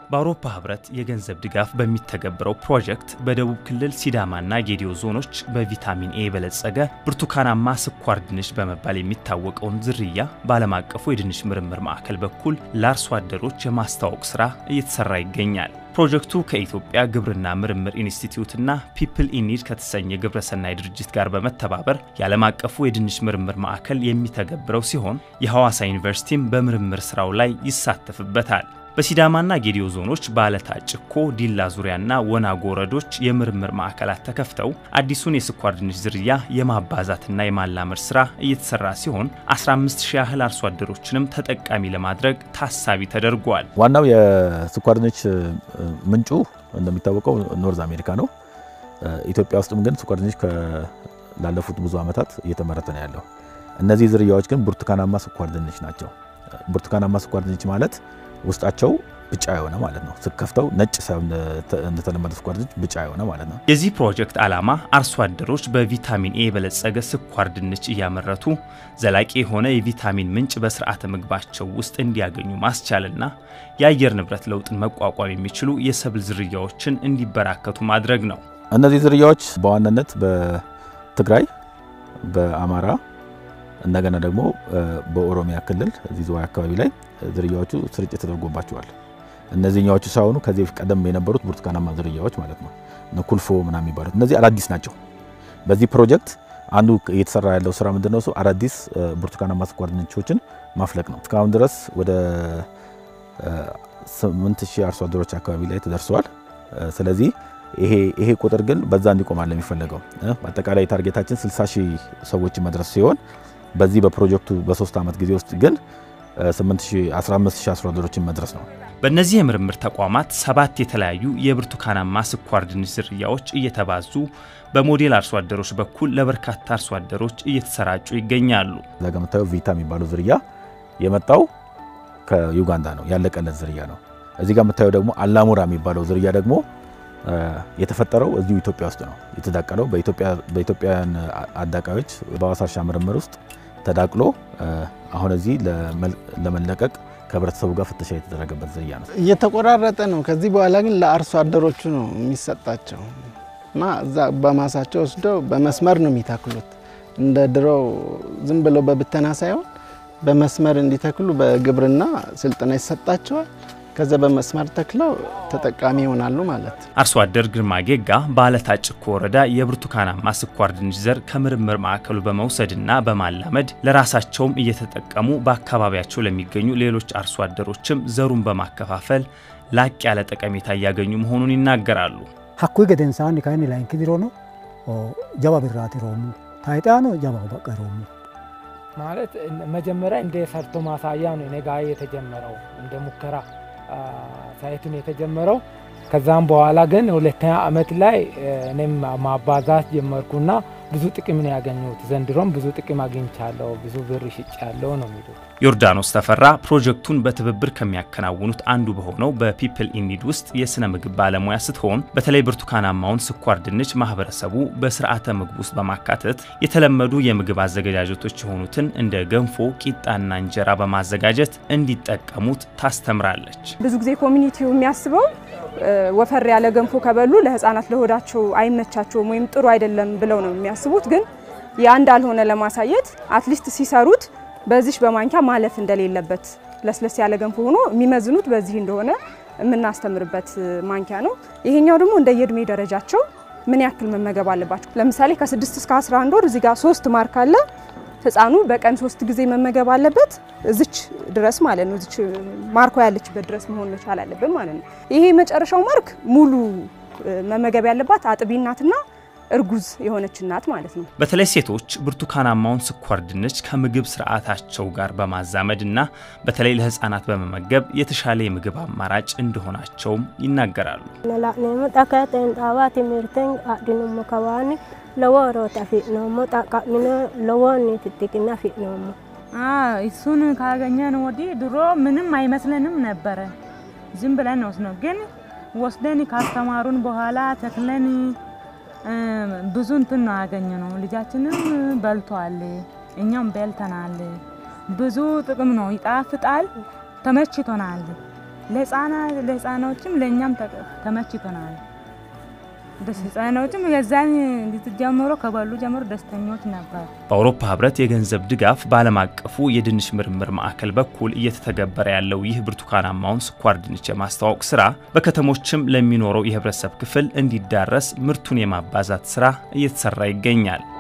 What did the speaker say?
በአውሮፓ ህብረት የገንዘብ ድጋፍ በሚተገበረው ፕሮጀክት በደቡብ ክልል ሲዳማና ጌዲዮ ዞኖች በቪታሚን ኤ የበለጸገ ብርቱካናማ ስኳር ድንች በመባል የሚታወቀውን ዝርያ በዓለም አቀፉ የድንች ምርምር ማዕከል በኩል ለአርሶ አደሮች የማስተዋወቅ ስራ እየተሰራ ይገኛል። ፕሮጀክቱ ከኢትዮጵያ ግብርና ምርምር ኢንስቲትዩትና ፒፕል ኢኒድ ከተሰኘ ግብረሰናይ ድርጅት ጋር በመተባበር የዓለም አቀፉ የድንች ምርምር ማዕከል የሚተገብረው ሲሆን የሐዋሳ ዩኒቨርሲቲም በምርምር ስራው ላይ ይሳተፍበታል። በሲዳማና ጌዲዮ ዞኖች በአለታ ጭኮ፣ ዲላ ዙሪያና ወናጎ ወረዶች የምርምር ማዕከላት ተከፍተው አዲሱን የስኳር ድንች ዝርያ የማባዛትና የማላመድ ስራ እየተሰራ ሲሆን 15000 ያህል አርሶ አደሮችንም ተጠቃሚ ለማድረግ ታሳቢ ተደርጓል። ዋናው የስኳር ድንች ምንጩ እንደሚታወቀው ኖርዝ አሜሪካ ነው። ኢትዮጵያ ውስጥም ግን ስኳር ድንች ላለፉት ብዙ ዓመታት እየተመረተ ነው ያለው። እነዚህ ዝርያዎች ግን ብርቱካናማ ስኳር ድንች ናቸው። ብርቱካናማ ስኳር ድንች ማለት ውስጣቸው ብጫ የሆነ ማለት ነው። ስከፍተው ነጭ ሳይሆን እንደተለመደ ስኳር ድንች ብጫ የሆነ ማለት ነው። የዚህ ፕሮጀክት ዓላማ አርሶ አደሮች በቪታሚን ኤ የበለጸገ ስኳር ድንች እያመረቱ ዘላቂ የሆነ የቪታሚን ምንጭ በስርዓተ ምግባቸው ውስጥ እንዲያገኙ ማስቻልና የአየር ንብረት ለውጥን መቋቋም የሚችሉ የሰብል ዝርያዎችን እንዲበራከቱ ማድረግ ነው። እነዚህ ዝርያዎች በዋናነት በትግራይ፣ በአማራ እንደገና ደግሞ በኦሮሚያ ክልል እዚህ ዝዋይ አካባቢ ላይ ዝርያዎቹ ስርጭት ተደርጎባቸዋል። እነዚህኛዎቹ ሳይሆኑ ከዚህ በፊት ቀደም የነበሩት ብርቱካናማ ዝርያዎች ማለት ነው ኩልፎ ምናምን የሚባሉት እነዚህ አዳዲስ ናቸው። በዚህ ፕሮጀክት አንዱ እየተሰራ ያለው ስራ ምንድነው? እሱ አዳዲስ ብርቱካናማ ስኳር ድንቾችን ማፍለቅ ነው። እስካሁን ድረስ ወደ 8000 አርሶ አደሮች አካባቢ ላይ ተደርሰዋል። ስለዚህ ይሄ ቁጥር ግን በዛ እንዲቆማል የሚፈለገው በአጠቃላይ ታርጌታችን 60 ሺህ ሰዎችን መድረስ ሲሆን በዚህ በፕሮጀክቱ በሶስት ዓመት ጊዜ ውስጥ ግን 15000 አርሶ አደሮችን መድረስ ነው። በእነዚህ የምርምር ተቋማት ሰባት የተለያዩ የብርቱካናማ ስኳር ድንች ዝርያዎች እየተባዙ በሞዴል አርሶ አደሮች በኩል ለበርካታ አርሶ አደሮች እየተሰራጩ ይገኛሉ። እዛ ጋ የምታየው ቪታ የሚባለው ዝርያ የመጣው ከዩጋንዳ ነው፣ ያለቀለት ዝርያ ነው። እዚህ ጋር የምታየው ደግሞ አላሙራ የሚባለው ዝርያ ደግሞ የተፈጠረው እዚሁ ኢትዮጵያ ውስጥ ነው የተዳቀለው። በኢትዮጵያውያን አዳቃዮች በሐዋሳ እርሻ ምርምር ውስጥ ተዳቅሎ አሁን እዚህ ለመለቀቅ ከህብረተሰቡ ጋር ፍተሻ የተደረገበት ዝርያ ነው። እየተቆራረጠ ነው። ከዚህ በኋላ ግን ለአርሶ አደሮቹ ነው የሚሰጣቸው እና እዛ በማሳቸው ወስደው በመስመር ነው የሚተክሉት። እንደ ድሮው ዝም ብለው በብተና ሳይሆን በመስመር እንዲተክሉ በግብርና ስልጠና ይሰጣቸዋል። ከዛ በመስመር ተክለው ተጠቃሚ ይሆናሉ ማለት ነው። አርሶ አደር ግርማ ጌጋ በአለታ ጭኮ ወረዳ የብርቱካናማ ስኳር ድንች ዘር ከምርምር ማዕከሉ በመውሰድና በማላመድ ለራሳቸውም እየተጠቀሙ በአካባቢያቸው ለሚገኙ ሌሎች አርሶ አደሮችም ዘሩን በማከፋፈል ላቅ ያለ ጠቀሜታ እያገኙ መሆኑን ይናገራሉ። ሀኩ ገደንሳን ካይን ላይን ክዲሮ ነው ጀባ ብራት ሮሙ ታይጣ ነው ጀባ በቀ ሮሙ ማለት መጀመሪያ እንደ ሰርቶ ማሳያ ነው እኔ ጋ የተጀመረው እንደ ሙከራ ሳይቱን የተጀመረው። ከዛም በኋላ ግን ሁለተኛ ዓመት ላይ እኔም ማባዛት ጀመርኩና ብዙ ጥቅም ነው ያገኘሁት። ዘንድሮም ብዙ ጥቅም አግኝቻለሁ፣ ብዙ ብር ሽጫለሁ ነው የሚሉት። ዮርዳኖስ ተፈራ ፕሮጀክቱን በትብብር ከሚያከናውኑት አንዱ በሆነው በፒፕል ኢኒድ ውስጥ የሥነ ምግብ ባለሙያ ስትሆን በተለይ ብርቱካናማውን ስኳር ድንች ማህበረሰቡ በስርዓተ ምግብ ውስጥ በማካተት የተለመዱ የምግብ አዘገጃጀቶች የሆኑትን እንደ ገንፎ፣ ቂጣና እንጀራ በማዘጋጀት እንዲጠቀሙት ታስተምራለች። ብዙ ጊዜ ኮሚኒቲው የሚያስበው ወፈር ያለ ገንፎ ከበሉ ለህፃናት ለሆዳቸው አይመቻቸውም ወይም ጥሩ አይደለም ብለው ነው የሚያስቡት። ግን ያ እንዳልሆነ ለማሳየት አትሊስት ሲሰሩት በዚህ በማንኪያ ማለፍ እንደሌለበት ለስለስ ያለ ገንፎ ሆኖ የሚመዝኑት በዚህ እንደሆነ የምናስተምርበት ማንኪያ ነው። ይሄኛው ደግሞ እንደ የእድሜ ደረጃቸው ምን ያክል መመገብ አለባቸው። ለምሳሌ ከ6 እስከ 11 ወር እዚህ ጋር ሶስት ማርክ አለ። ህፃኑ በቀን ሶስት ጊዜ መመገብ አለበት። እዚች ድረስ ማለት ነው። እዚች ማርኮ ያለችበት ድረስ መሆን መቻል አለብን ማለት ነው። ይሄ የመጨረሻው ማርክ ሙሉ መመገብ ያለባት አጥቢ እናትና እርጉዝ የሆነች እናት ማለት ነው። በተለይ ሴቶች ብርቱካናማውን ስኳር ድንች ከምግብ ስርዓታቸው ጋር በማዛመድ እና በተለይ ለህፃናት በመመገብ የተሻለ የምግብ አማራጭ እንደሆናቸውም ይናገራሉ። እሱን ካገኘን ወዲህ ድሮ ምንም አይመስለንም ነበረ። ዝም ብለን ወስድ ነው ግን ወስደን ካስተማሩን በኋላ ተክለን ብዙ እንትን ነው ያገኘ ነው። ልጃችንም በልቷል፣ እኛም በልተናል። ብዙ ጥቅም ነው። ይጣፍጣል፣ ተመችቶናል። ለህፃኖችም ለእኛም ተመችቶናል። ህፃኖችም የዛን ጀምሮ ከበሉ ጀምሮ ደስተኞች ነበር። በአውሮፓ ህብረት የገንዘብ ድጋፍ በዓለም አቀፉ የድንች ምርምር ማዕከል በኩል እየተተገበረ ያለው ይህ ብርቱካናማውን ስኳር ድንች የማስተዋወቅ ስራ በከተሞችም ለሚኖረው የህብረተሰብ ክፍል እንዲዳረስ ምርቱን የማባዛት ስራ እየተሰራ ይገኛል።